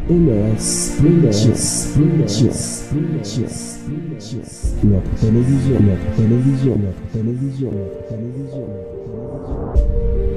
MS Pictures, Pictures, Pictures, Pictures. Notre télévision, notre télévision, notre télévision, notre télévision, notre télévision.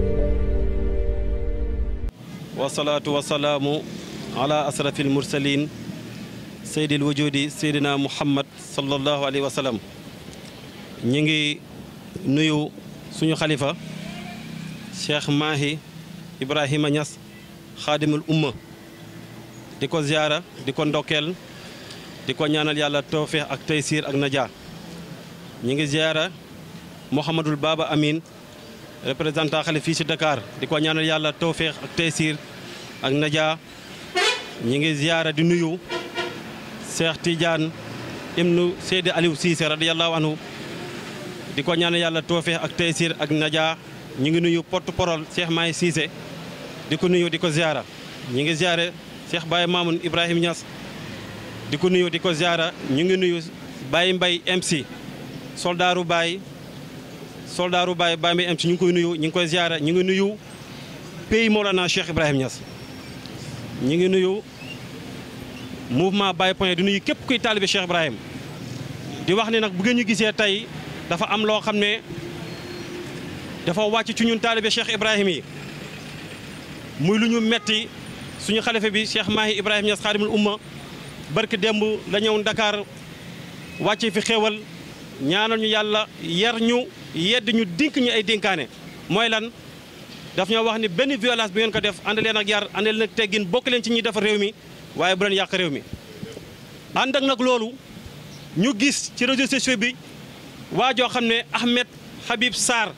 wasalaatu wasalaamu ala asrafil mursalin seydil wujudi seydina muhammad sallallahu alayhi wa sallam ñi ngi nuyu suñu xalifa cheikh maahi ibrahima ñas xaadimul umma di ko ziyaara di ko ndokkeel di ko ñaanal yàlla tawfeex ak taysir ak najaa ñi ngi ziyaara mouhamadul baba amin représentant xale fii ci Dakar di ko ñaanal yàlla tawféex ak taysir ak najaa ñi ngi ziyaara di nuyu Cheikh Tidiane ibnu Seydi Aliou Cissé radiyallahu anhu di ko ñaanal yàlla tawféex ak taysir ak najaa ñi ngi nuyu porte parole Cheikh Mahi Cissé di ko nuyu di ko ziyaara ñi ngi ziyaare Cheikh Baye Mamoun Ibrahim Niass di ko nuyu di ko ziyaara ñu ngi nuyu Baye Mbaye MC soldaaru Baye soldaaru Baye Baye Mbaye MC ñu ngi koy nuyu ñu ngi koy ziyaara ñu ngi nuyu pays Mawlana Cheikh Ibrahim Niass ñu ngi nuyu mouvement Baye Point di nuyu képp kuy taalibe Cheikh Ibrahim di wax ne nag bu ngeen ñu gisee tey dafa am loo xam ne dafa wàcc ci ñun taalibe Cheikh Ibrahim yi muy lu ñu metti suñu xalifa bi Cheikh Mahi Ibrahim Niass xaadimul umma barke démb la ñëw Dakar wàcce fi xéewal ñaanal ñu yàlla yar ñu yedd ñu dink ñu ay dénkaane mooy lan daf ñoo wax ni benn violence bi ngeen ko def ànd leen ak yar ànd leen ak teggin bokk leen ci ñuy defar réew mi waaye bu leen yàq réew mi ànd ak nag loolu ñu gis ci réseaux sociaux bi waa joo xam ne Ahmed Habib Sarr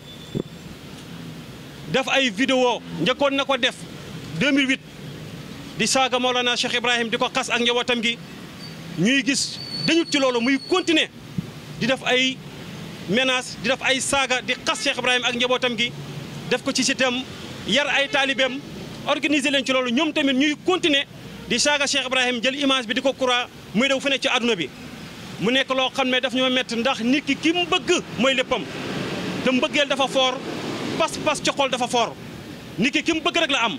def ay vidéo njëkkoon na ko def 2008 di saaga Mawlana Cheikh Ibrahim di ko xas ak njabootam gi ñuy gis dañu ci loolu muy continuer di def ay menaces di def ay saaga di xas Cheikh Ibrahim ak njabootam gi def ko ci sitam yar ay taalibeem organiser leen ci loolu ñoom tamit ñuy continuer di saaga Cheikh Ibrahim jël image bi di ko kura muy daw fu ne ci àdduna bi mu nekk loo xam ne daf ñoo métti ndax nit ki ki mu bëgg mooy léppam te mbëggeel dafa foor pas-pas ci xol dafa foor nit ki ki mu bëgg rek la am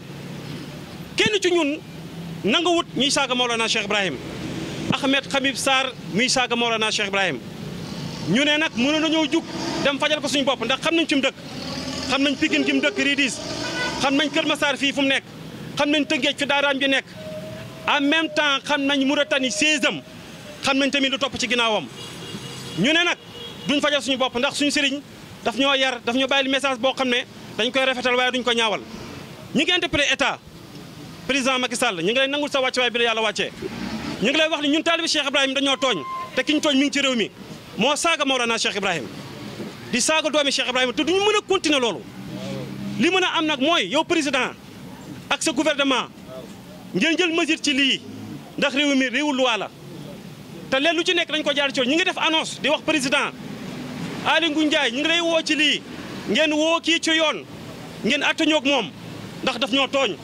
kenn ci ñun nanga wut ñuy saaga Mawlana Cheikh Ibrahim Ahmed Habib Sarr muy saaga Mawlana Cheikh Ibrahim ñu ne nag mënoon nañoo jug dem fajal ko suñu bopp ndax xam nañ fi mu dëkk xam nañ Pikine gi mu dëkk Ridis xam nañ Kër Massar fii fu mu nekk xam nañ Tëngéej fi daaraam ji nekk en même temps xam nañ Mauritanie séesam xam nañ tamit lu topp ci ginnaawam ñu ne nag duñ fajal suñu bopp ndax suñu sëriñ daf ñoo yar daf ñoo bàyyi message boo xam ne dañ koy rafetal waaye duñ ko ñaawal ñi ngi interpellé état président Macky Sall ñu ngi lay nangul sa wàcc waay bi la yàlla wàccee ñu ngi lay wax ni ñun taalibi Cheikh Ibrahim dañoo tooñ te ki ñu tooñ mi ngi ci réew mi moo saaga Mawlana Cheikh Ibrahim di saaga doomi Cheikh Ibrahim te duñu mën a continuer loolu li mën a am nag mooy yow président ak sa gouvernement ngeen jël mesure ci lii ndax réew mi réewu loi la te leen lu ci nekk dañ ko jaar ci ñu ngi def annonce di wax président Aly Ngouille Ndiaye ñu ngi lay woo ci lii ngeen woo kii ci yoon ngeen attañoo ak moom ndax daf ñoo tooñ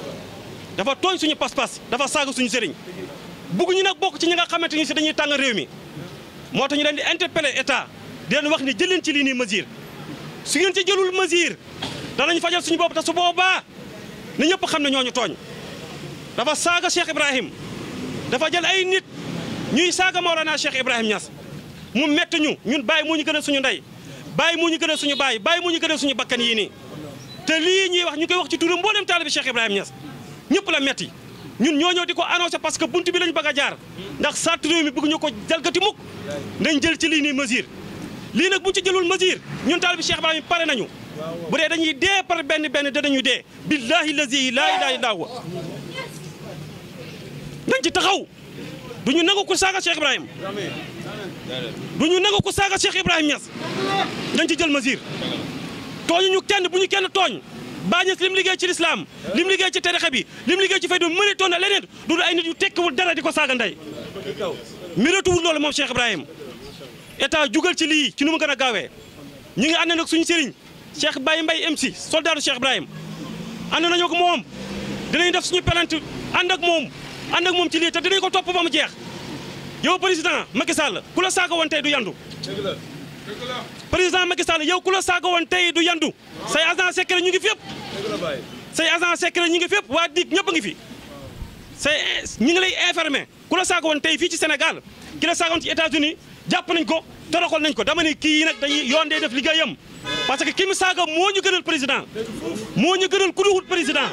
dafa tooñ suñu pas-pas dafa saaga suñu sëriñ bugguñu nag bokk ci ñi nga xamante ni si dañuy tàng réew mi moo tax ñu leen di interpeller état di leen wax ni jël leen ci lii nii mesure su ngeen ci jëlul mesure danañ fajal suñu bopp te su boobaa na ñëpp xam ne ñooñu tooñ dafa saaga Cheikh Ibrahim dafa jël ay nit ñuy saaga Mawlana Cheikh Ibrahim Niass mu metti ñu ñun bàyyi moo ñu gën a suñu ndey bàyyi moo ñu gën a suñu bàyyi bàyyi moo ñu gën a suñu bakkan yii nii te lii ñuy wax ñu koy wax ci turu mboolem taalibi Cheikh Ibrahim Niass ñëpp la metti ñun ñoo ñëw di ko annoncé parce que buntu bi lañ bëgg a jaar ndax sart réew mi bëgg ñu ko jalgati mukk nañ jël ci lii nii mesure lii nag buñ ci jëlul mesure ñun taalibi Cheikh Ibrahim pare nañu bu dee dañuy dee par benn benn danañu dee billahi lazi laa ilaaha illaa huwa nañ ci taxaw du ñu nangu ko saaga Cheikh Ibrahim du ñu nangu ko saaga Cheikh Ibrahim Niass nañ ci jël mesure tooñu ñu kenn bu ñu kenn tooñ bàñes lim liggéey ci lislaam lim liggéey ci tarixa bi lim liggéey ci fay doon mënatoon na leneen du ay nit yu tekkiwul dara di ko saaga ndey mérituwul loolu moom Cheikh Ibrahim état jugal ci lii ci nu mu gën a gaawee ñi ngi ànd nag suñu sëriñ Cheikh Baye Mbaye MC soldaaru Cheikh Ibrahim ànd nañu ko moom dinañ def suñu plainte ànd ak moom ànd ak moom ci lii te dinañ ko topp ba mu jeex yow président Macky Sall ku la saaga woon tey du yandu président Macky Sall yow ku la saaga woon tey du yandu say agent secret ñu ngi fépp say agent secret ñu ngi fépp waa DIC ñëpp a ngi fi c'est ñi ngi lay informer ku la saaga woon tey fii ci Sénégal ki la saaga woon ci États-Unis jàpp nañ ko toroxal nañ ko dama ne kii nag dañuy yoon day def liggéeyam parce que ki mu saaga moo ñu gënal président moo ñu gënal ku duwut président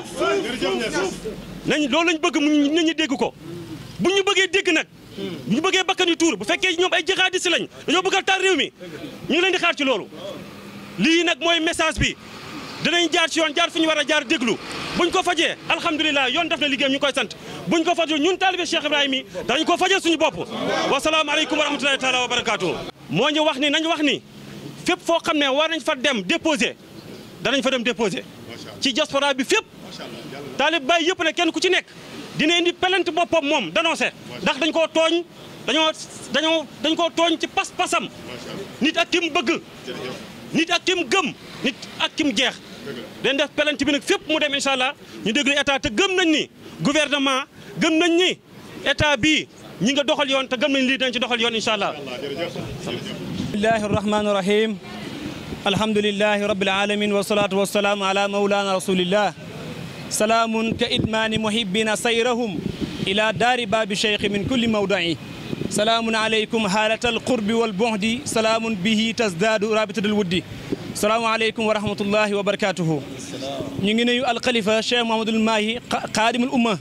nañ loolu lañ bëgg mu nit ñi dégg ko bu ñu bëggee dégg nag bu ñu bëggee bakkan yu tuur bu fekkee ñoom ay jihadiste lañ dañoo bëgg a taal réew mi ñu ngi leen di xaar ci loolu lii nag mooy message bi dinañ jaar ci yoon jaar fu ñu war a jaar déglu buñ ko fajee alhamdulilah yoon def na liggéeyam ñu koy sant buñ ko fajee ñun taalibe Cheikh Ibrahima yi danañ ko fajee suñu bopp wasalaamaaleykum wa rahmatulahi taala wa barakaatu. moo ñu wax ni nañ wax ni fépp foo xam ne war nañ fa dem déposé danañ fa dem déposé ci diaspora bi fépp taalib Baay yëpp ne kenn ku ci nekk dina indi plainte boppam moom dénoncé ndax dañ koo tooñ dañoo dañoo dañ koo tooñ ci pas-pasam nit ak ki mu bëgg nit ak ki mu gëm nit ak ki mu jeex dañ def plainte bi nag fépp mu dem incha allah ñu déglu état te gëm nañ ni gouvernement gëm nañ ni état bii ñi nga doxal yoon te gëm nañ lii dañ ci doxal yoon incha allah bismillahi rahmani rahim alhamdulillahi rabbil alamin wassalatu wassalamu ala maulana rasulillah salaamun ka idmani muhibbina sayrahum ila daari babi cheikh min kulli mawda'i salaamun aleykum haalatal qurbi wal bu'di salaamun bihi tasdaadu rabitatul wuddi salaamu aleykum wa rahmatullahi wa barakatuhu ñu ngi nuyu alxalifa cheikh mahamadul maahi xaadimul umma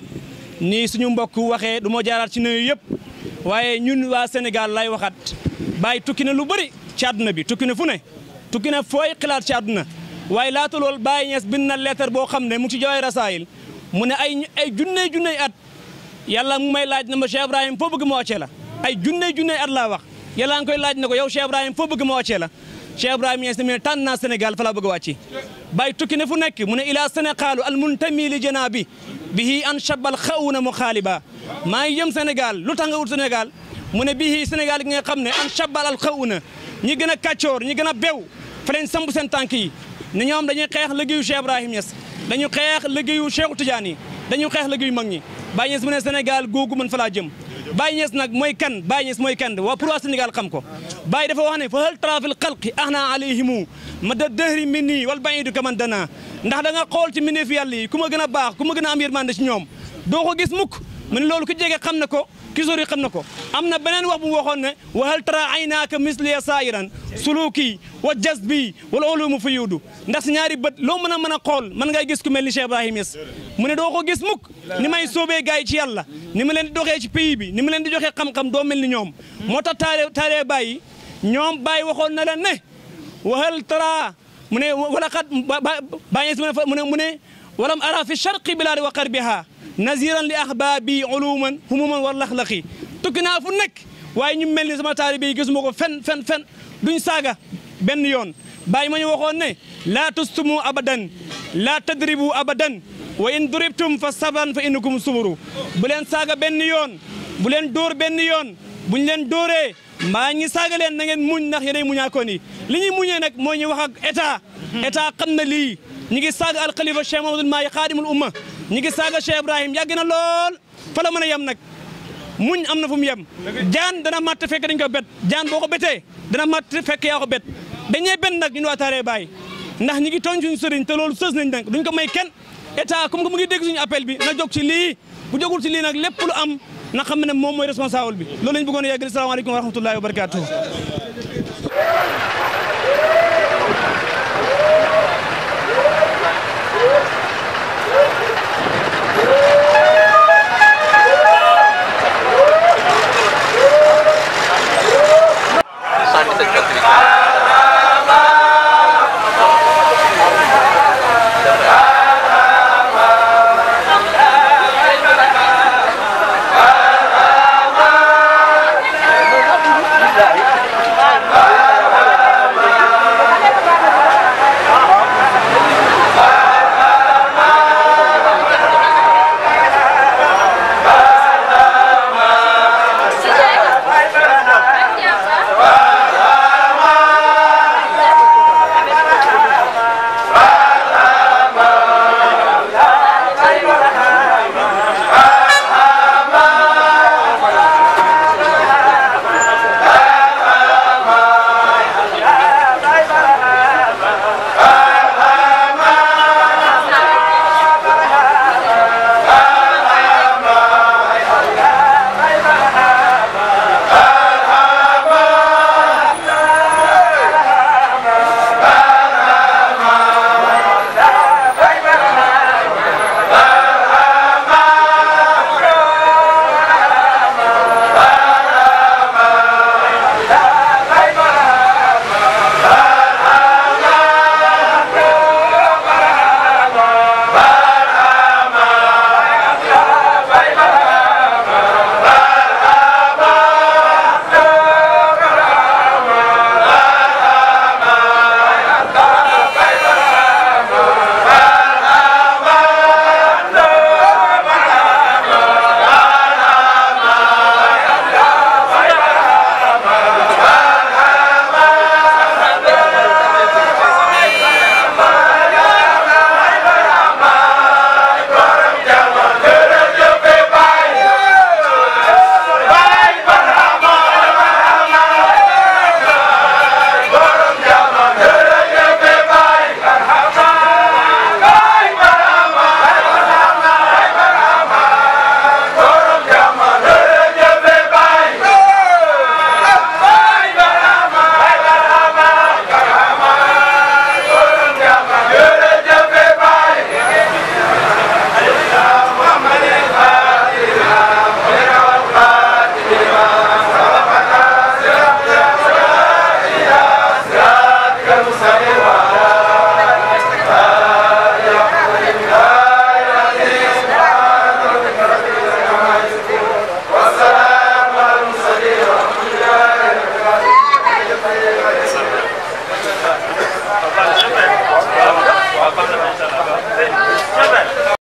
ni suñu mbokk waxee du moo jaaraat ci nuyu yëpp waaye ñun waa Sénégal lay waxat bàyyi tukki na lu bëri ci àdduna bi tukki na fu ne tukki na fooy xalaat ci àdduna waaye laata loolu Baye Niass bind na lettre boo xam ne mu ngi ci jooy rasaayil mu ne ay ay junney junney at yàlla mu may laaj na ma Cheikh Ibrahim foo bëgg ma wàccee la ay junney junney at laa wax yàlla nga koy laaj ne ko yow Cheikh Ibrahim foo bëgg ma wàccee la Cheikh Ibrahim Niass ne mu ne tànn naa Sénégal fa laa bëgg a wàcci Baye tukki na fu nekk mu ne ila Sénégalu al muntami li janaabi bihi an shabal xawna mu xaaliba maa ngi jëm Sénégal lu tax nga wut Sénégal mu ne bihi Sénégal gi nga xam ne an shabal al xawna ñi gën a kàccoor ñi gën a bew fa leen samp seen tànk yi ne ñoom dañuy xeex liggéeyu Cheikh Ibrahim Niass dañu xeex liggéeyu Cheikh Tidiane yi dañu xeex liggéeyu mag ñi Baye Niass mu ne Sénégal googu man fa laa jëm Baye Niass nag mooy kan Baye Niass mooy kan waa pour waa Sénégal xam ko Baye dafa wax ne fa hal tara fil xalqi ahna alayhimu ma da dëhri min nii wal bayidu kaman dana ndax da nga xool ci mbindeefu yàlla yi ku ma gën a baax ku ma gën a am yërmande ci ñoom doo ko gis mukk mu ne loolu ku jege xam na ko ki sori xam na ko am na beneen wax bu mu waxoon ne wa hal tara aynaaka misliya saayiran suluki wa jazbi wala ulumu fa yuudu ndax si ñaari bët loo mën a mën a xool mën ngay gis ku mel ni Cheikh Ibrahim Niass mu ne doo ko gis mukk ni may soobee gars yi ci yàlla ni ma leen di doxee ci pays bi ni ma leen di joxee xam-xam doo mel ni ñoom moo tax taale taalee bàyyi ñoom bàyyi waxoon na leen ne wa hal tara mu ne wala xat bàyyi mu ne mu ne walam ara fi charqi bilaadi wa qarbiha naziran li ahbaabi uluman humuman war laxlaqi tukki naa fu nekk waaye ñu mel ni sama taalibe yi gisuma ko fen fen fen duñ saaga benn yoon bàyyi ma ñu waxoon ne laa tustumu abadan laa tadribu abadan wa in duribtum fa saban fa innakum suburu bu leen saaga benn yoon bu leen dóor benn yoon buñ leen dóoree mbaa ñi saaga leen na ngeen muñ ndax yéenay muñaakoon yi li ñuy muñee nag moo ñu wax ak état état xam na lii ñi ngi saaga alxalifa Cheikh Mamadou Mahi xaadimul umma ñi ngi saaga Cheikh Ibrahim yàgg na lool fa la mën a yem nag muñ am na fu mu yem jaan dana matt fekk dañ ko bet jaan boo ko betee dana matt fekk yaa ko bet dañee bet nag ñun waa Taaree Baay ndax ñi ngi tooñ suñu sëriñ te loolu sës nañ nag duñ ko may kenn état comme que mu ngi dégg suñu appel bi na jóg ci lii bu jógul ci lii nag lépp lu am na xam ne moom mooy responsable bi loolu lañ bëggoon a yeggali salaamaaleykum wa rahmatullahi wa barakatuh